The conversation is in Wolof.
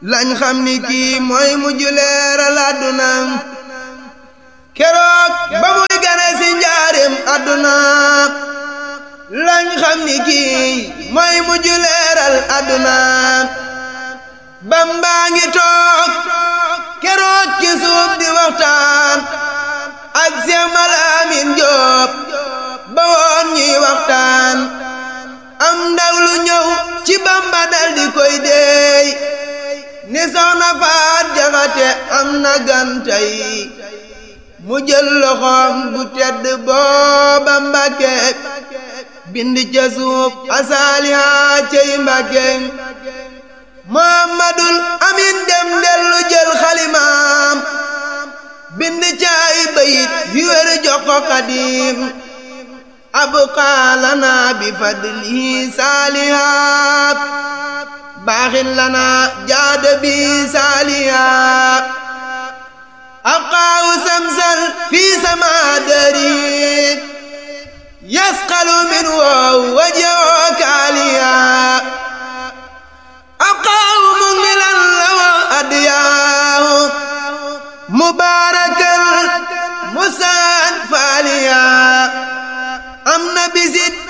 lañ xam ni kii mooy mujj leeral àdduna keroog ba muy gane si njaarim àdduna lañ xam ni kii mooy mujj leeral àdduna bambaa ngi toog keroog ci suuf di waxtaan ak Seex Malaamin Jóob ba woon ñuy waxtaan am ndaw lu ñëw ci bamba dal di koy deey ni soxna faat jaxate am na gantay mu jël loxoom bu tedd booba mbàkke bind ca suuf asaaliha cey mbàkke muhammadul amin dem dellu jël xalimaam bind caay bayit yu wér jox ko xadim abqaa lana bi fadlihi saalihaat baaxin lana jaada bi saalihaat abqaahu samsal fi sama dari yasqalu min wow wajoo kaaliya abqaahu mungilan lawa adiyaahu mubaarakan musaan faaliya